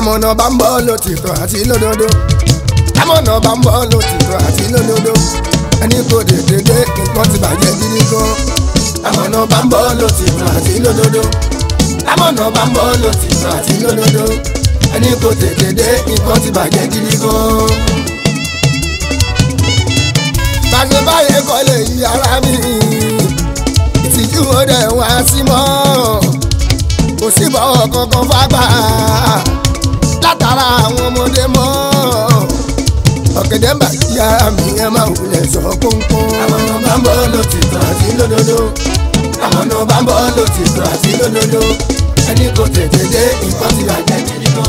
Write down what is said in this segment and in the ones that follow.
amọ̀nà bá ń bọ́ lòtìtọ́ àti lódodo amọ̀nà bá ń bọ́ lòtìtọ́ àti lódodo ẹni kò tètè dé nǹkan ti bàjẹ́ gidi gan amọ̀nà bá ń bọ́ lòtìtọ́ àti lódodo amọ̀nà bá ń bọ́ lòtìtọ́ àti lódodo ẹni kò tètè dé nǹkan ti bàjẹ́ gidi gan. bàṣẹ báyẹn kọ́ lè yí ara mi ìtìjú ọdẹ wá sí mọ́ kò sí bọ́wọ́ kankan fágbà látara àwọn ọmọdé mọ́ ọ̀gẹ̀dẹ̀ ń bà sí ara mi ẹ máa wulẹ̀ sọ kónkón. àwọn ọ̀nà bá ń bọ́ lòtìtọ́ àti lódodo àwọn ọ̀nà bá ń bọ́ lòtìtọ́ àti lódodo ẹni kò tètè dé nǹkan ti bàjẹ́ gidi gan.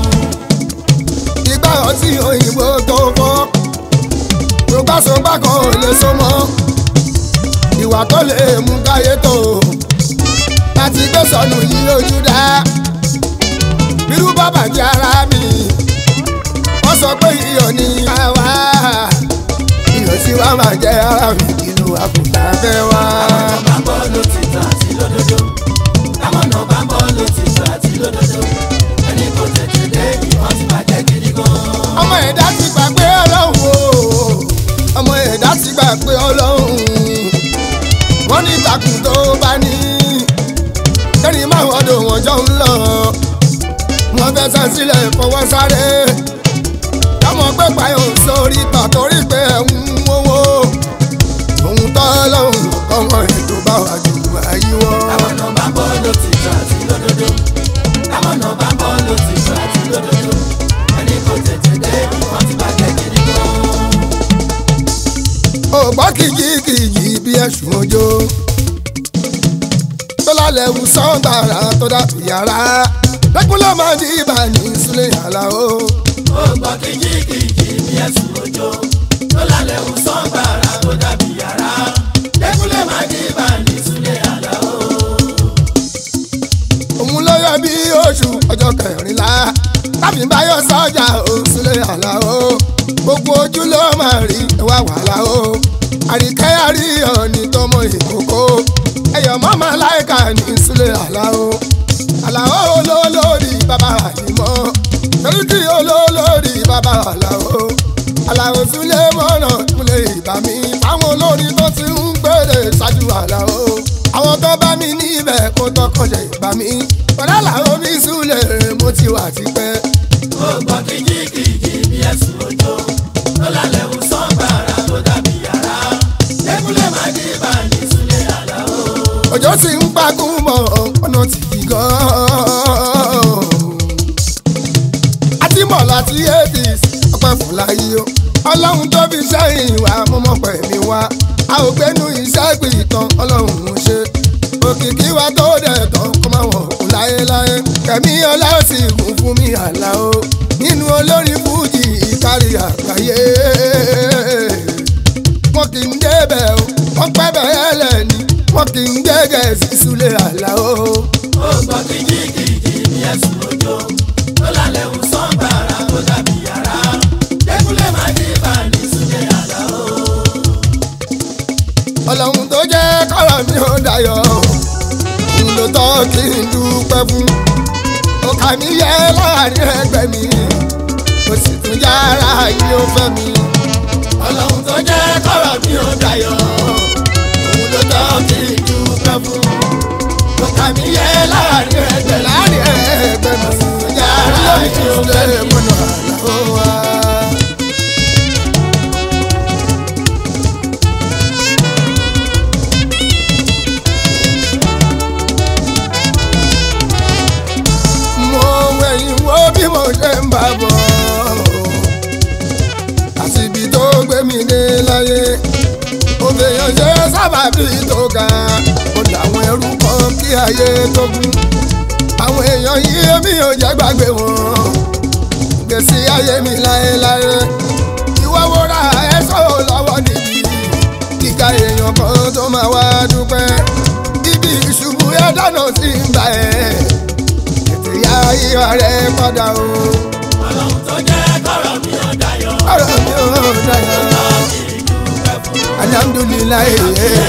ìgbà ọtí òyìnbó tó fọ́ rògbàsógbà kan ò lè so mọ́ ìwà tó lè mú káyé tó láti gbé sọnù yìí ojú dá bírú bàbá jẹ́ ara mi wọ́n sọ pé iyọ̀ ní àwa iyọ̀ tí wàá máa jẹ́ ara mi ìlú àkùtà fẹ́ wá. àwọn ọ̀nà bá ń bọ́ lòtìtọ́ àti lódodo àwọn ọ̀nà bá ń bọ́ lòtìtọ́ àti lódodo ẹni kò tètè dé ìwọ́n ti bàjẹ́ gidi gan. ọmọ ẹ̀dá ti gbà pé ọlọ́run o ọmọ ẹ̀dá ti gbà pé ọlọ́run wọ́n ní ìtàkùn tó bá ní kẹ́rin máa wọ́n dò wọ́n jọ ń lọ wọ́n fẹ́ sàn sílẹ̀ fọwọ́ sáré káwọn pé payọ̀ sórí pàtórí pé ẹ̀ ń wówó òun tọ́ lọ́hùn ọmọ ètò bá wà jù àyíwọ́. àwọn ọ̀nà bá ń bọ́ lòtìtọ́ àti lódodo àwọn ọ̀nà bá ń bọ́ lòtìtọ́ àti lódodo ẹni kò tètè dé ìwọ́n ti bàjẹ́ gidi gan. ògbọ́ kìjìkìjì bí ẹ̀sùn ojó tó lálẹ́ wù sọ́gbàrà tó dàbí yàrá lẹ́kùn ló máa di ibà ní sílẹ̀ yàrá o. ó gbọ́ kìjìkìjì bí ẹ̀sùn òjò tó lálẹ́ wù sọ́gbàrà tó dàbí yàrá lẹ́kúnlẹ̀ máa dé bá ní súlẹ̀ àlá o. òun ló yọ bí oṣù ọjọ́ kẹrìnlá tàbí báyọ̀ sọ́jà ó sílẹ̀ yàrá o. gbogbo ojú ló máa rí ẹwà wàhálà o. àríkẹ́ àríyàn ní tọmọ ìkókó ẹ̀yọ̀ mọ́mọ́ láìka ní sílẹ̀ yàrá o. àlàó olólórí bàbá àyìnbó torí kí olólórí bàbá àlàó àlàó sílé mọ́nà kúlẹ̀ ìbá mi fáwọn olórin tó ti ń gbèrè ṣáájú àlàó àwọn tó bá mi níbẹ̀ kó tọkànjẹ ìbá mi pẹ̀lú àlàó mi súlẹ̀ mo ti wà tipẹ́. ó gbọ́ kìjìkìjì bí ẹ̀sùn òjò tó lálẹ́ wù sọ́gbàrà tó dàbí yàrá lẹ́kúnlẹ̀ máa dé bá ní súlẹ̀ àlá o. òjò ti ń pagún mọ́ ọ̀nà tí kì gan-an. àti mọ̀ láti eighties ọpẹ́ fún láyé o ọlọ́run tó fi sẹ́yìn wá mọ́mọ́ pẹ̀mí wá a ò gbénu iṣẹ́ ìpìtàn ọlọ́run ń ṣe òkìkí wa tó dẹ̀ tán kó máa wọ̀ kú láyéláyé kẹ̀mí ọlá ó sì kún fún mi àlá o nínú olórin fújì ìkárí àgbáyé wọn kì í débẹ̀ o wọ́n pẹ́ bẹ́ẹ̀ lẹ́ni wọn kì í gẹ́gẹ́ sí súlẹ̀ àlá o. ó gbọ́ kìjìkìjì bí ẹ̀sùn òjò tó lálẹ́ wù sọ́gbàrà tó dàbí yàrá lẹ́kúnlẹ̀ máa dé bá ní súlẹ̀ àlá o. ọlọ́run tó jẹ́ kọ́rọ̀ mi ò dayọ̀ òun ló tọ́ kí n dúpẹ́ fún ọkà mi yẹ láàrin ẹgbẹ́ mi mo sì tún yára yìí ó fẹ́ mi ọlọ́run tó jẹ́ kọ́rọ̀ mi ò dayọ̀ òun ló tọ́ kí n dúpẹ́ fún ọkà mi yẹ láàrin ẹgbẹ́ láàrin ẹgbẹ́ mi sì tún yára yìí ó fẹ́ mi mọ́nà àlọ́ wa. mo wẹ̀yìn wo bí mo ṣe ń bá bọ̀ àti ibi tó gbé mi dé láyé mo fèèyàn ṣe sábàbí tó ga mo làwọn ẹrú kan kí ayé tó kún àwọn èèyàn yìí mi ò jẹ́ gbàgbé wọn gbèsè ayé mi láéláé ìwọ wo ra ẹ̀ṣọ́ lọ́wọ́ níbi kíka èèyàn kan tó máa wá dúpẹ́ ibi ìṣubú ẹ̀ dáná sí ń bá ẹ̀ tètè yá ìwà rẹ̀ padà o ọlọ́run tó jẹ́ kọ́rọ̀ mi ò dayọ̀ ọ̀rọ̀ mi ò dáyà alhamdulilayi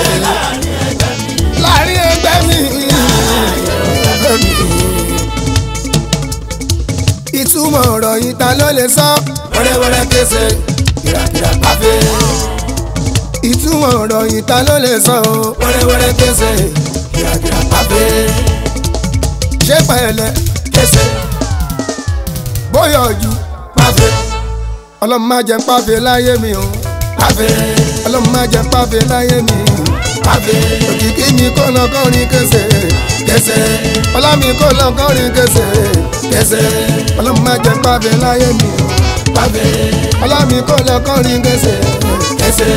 láàrin ẹgbẹ́ mi láàrin ẹgbẹ́ mi ẹgbẹ́ mi. ìtumọ̀ ọ̀rọ̀ yìí ta ló lè sọ wẹ́rẹ́wẹ́rẹ́ kése kìràkìrà pàfẹ́ ìtumọ̀ ọ̀rọ̀ yìí ta ló lè sọ o wẹ́rẹ́wẹ́rẹ́ kése kìràkìrà pàfẹ́ ṣé pẹ̀lẹ́ kése bóyá ojú pàfẹ́ ọlọ́run má jẹ́ pàfẹ́ láyé mi o pàfẹ́ ọlọ́run má jẹ́ pàfẹ́ láyé mi pàfẹ́ òkìkí mi kò lọ kọrin kése kése ọlá mi kò lọ kọrin kése kése ọlọ́run má jẹ́ pàfẹ́ láyé mi o pàfẹ́ ọlá mi kò lọ kọrin kése. kése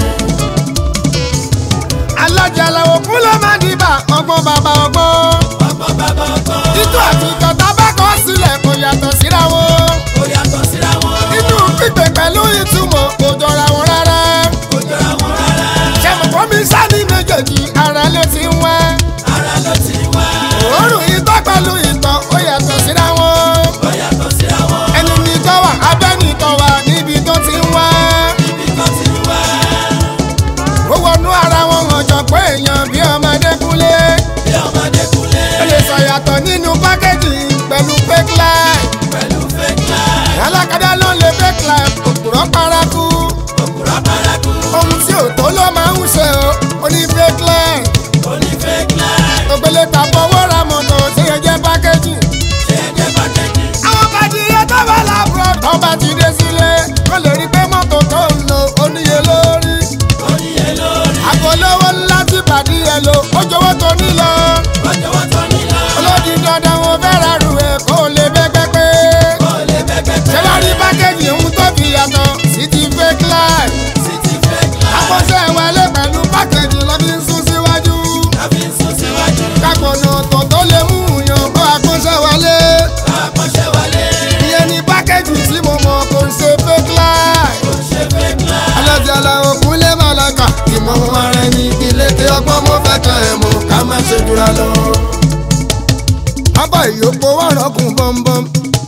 alájà làwọn kú ló máa dìbà ọgbọ́n bàbá ọgbọ́n. ọgbọ́n bàbá ọgbọ́n títú àti ìtọ́ta bá kọ́ sílẹ̀ kò yàtọ̀ síra wọn. ó yàtọ̀ síra wọn inú pípé pẹ̀lú ìtumọ̀ kò jọra wọn rárá. kò jọra wọn rárá ṣẹ̀mùkọ́ mi sáni méjèèjì ara ló ti ń wá. ara ló ti wá òórùn ìtọ́ pẹ̀lú ìtọ́ ó yàtọ̀ síra wọn. ó yàtọ̀ síra wọn ẹni ní tọ́ wà abẹ́ ní tọ́ wà níbi tó ti ń wá. ibi kan ti wá ó wọnú ara wọn hàn jọ pé èèyàn bí ọmọdé kúnlé. bí ọmọdé kúlẹ̀ ó lè sọ yàtọ̀ nínú pákéjì pẹ̀lú fake life. pẹ̀lú fake life alákadá ló lè fake life òpùrọ̀ paraku. òkúra paraku ohun tí ò tó ló máa ń ṣe o ó ní fake life. ó ní fake life ògbélé ta fọwọ́ ra mọ̀tò tí yẹn jẹ́ pákéjì. ṣe é jẹ́ pàtẹ́kì àwọn bàdìyẹ tó bá làbúrò tó bá ti dé sílé kó lè rí pé mọ́tò tó ń lò ó níye lórí. oníyẹ lórí àgọ́lówó ńlá tí bàdìyẹ lò ó jọ̀wọ́ tó ní lọ. ọjọ́wọ́ tó nílò olódi dandan wọn fẹ́ ra rù ẹ̀ kó lè bẹ́gbẹ́ pé. ó lè bẹ́gbẹ́ ṣé wàá rí pákéjì ohun tó fi yàtọ̀ sí ti fake life. sí ti fake life àkọsẹ́ wọlé pẹ̀lú pákéjì lọ́ fi ń sún síwájú. tàbí sún síwájú kápọ̀nà ọ̀tọ̀ tó lè mú yàn kó àkọsẹ́ wọlé. àkọ́ṣẹ́ wọlé ìyẹn ni pákéjì tí mo mọ̀ kò ń ṣe fake life. ó ṣe fake life alájà làwọn kúnlé màlàkà ìmọ̀ ara ẹni ilé tí ọgbọ́n mo fẹ́ kàn ẹ̀ mọ̀ ká má ṣe jura lọ. abá ìyókò wà rọ́kùn bọ́m̀bọ́m.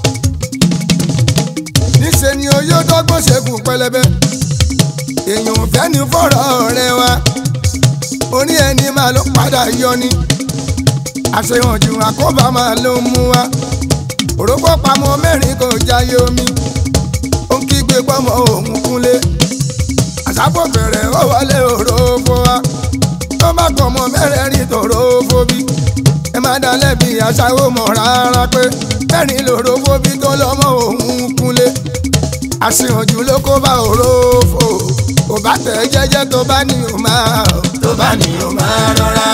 níṣẹ́ ni oyó dọ́gbọ́n ṣẹ́gun pẹlẹbẹ. èèyàn ò fẹ́ ní fọ̀rọ̀ rẹ wa. orí ẹni máa ló padà yọ ni. àṣehàn jù àkóbá máa ló mú wa. òrókò pamọ́ mẹ́rin kò jáyé omi. ó ń kígbe pọ́mọ òun kúnlé àṣàpò bẹ̀rẹ̀ ó wọlé òrófó wa tó bá kọ̀ mọ́ mẹ́rẹ̀ẹ̀rin tòrófó bí ẹ má dá lẹ́bi aṣáwó mọ̀ rárá pé mẹ́rin lòrófó bí tó lọ́mọ òun kúnlé àṣìhànjú ló kó bá òrófó kò bá tẹ̀ jẹ́jẹ́ tó bá ní o máa tó bá ní o máa rọra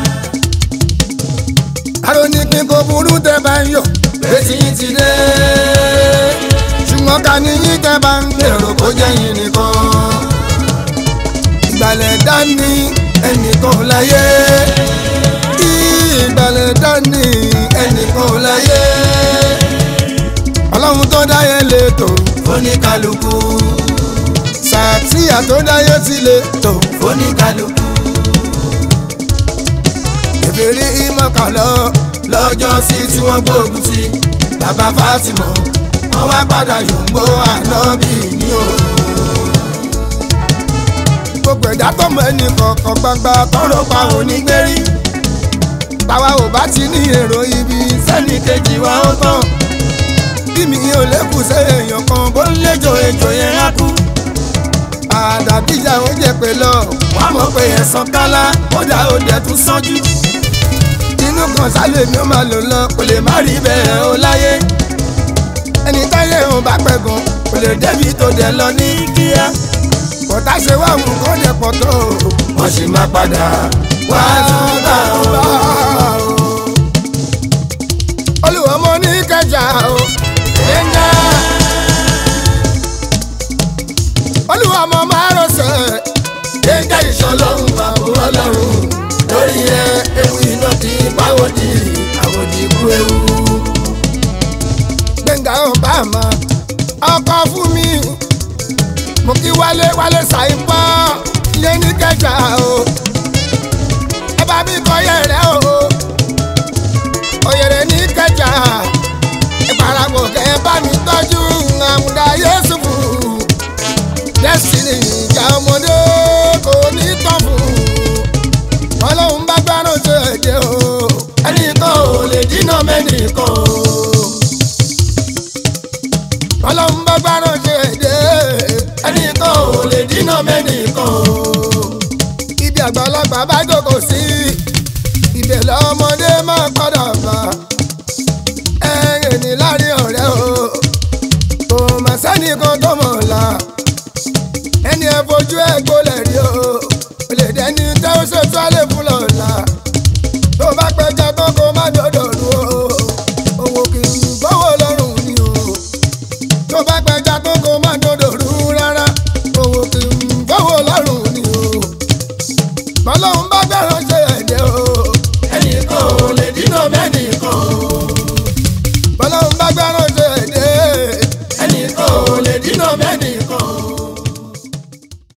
aró ní kí n kò burú tẹ́ bá ń yọ̀ létí yín ti dé ṣùgbọ́n ká ní yín tẹ́ bá ń gbèrò kó jẹ́ yín nìkan ìgbàlẹ̀ dání ẹnìkan láyé ìgbàlẹ̀ dání ẹnìkan láyé ọlọ́run tó dáyé lè tò oníkálukú sàtìyà tó dáyé ti lè tò oníkálukú ìbéèrè ìmọ̀kànlọ́ lọ́jọ́ sí tí wọ́n gbógun ti bàbá Fátímọ̀ wọ́n wá padà yòǹgbó ànábì ní o. gbogbo ẹ̀dá tó mọ ẹnì kọ̀ọ̀kan gbangba tọrọ pa onígbérí táwa ò bá ti ní èrò ibi sẹ́ni kejì wa ó tán bí mi ò lékùn sí èèyàn kan bó ń léjò ejò yẹn á kú àdàbíjà ó jẹ pé lọ wàá mọ̀ pé ẹ̀sán kálá kódà ó dẹ̀ tún sánjú inú kan sálẹ̀ mi ó máa lò lọ kò lè má rí bẹ́ẹ̀ ó láyé ẹni táyé òun bá pẹ́ gan kò lè débi tó dẹ̀ lọ ní kíá kọ̀tà ṣe wá mú kó dẹ̀ pọ̀ tó wọ́n sì máa padà wá tún bá o. olùwọ́ mo ní kẹjà o ẹ̀ńgá olùwọ́ mo máa rọ̀ṣẹ̀ Gbẹ̀ngà ìṣọlọ́run àbò ọlọ́run lórí ẹ ewu iná kì í pàwọ́dì àwòdì ikú ewu. gbẹ̀ngà ọ̀bàmà ọkọ̀ fún mi mo kí wálé wálé ṣàìpọ̀ ilé ní kẹjà o ẹ bá mi kọ yẹrẹ o òyèrè ní kẹjà ìparapọ̀ kẹ bá mi tọ́jú àmúdá yéṣùfù destiny ìjà ọmọdé kò ní tán fún ọlọ́run bá gbárùn tó ẹ̀jẹ̀ o ẹnìkan ò lè dínà mẹ́nìkan o. ṣètò àlébù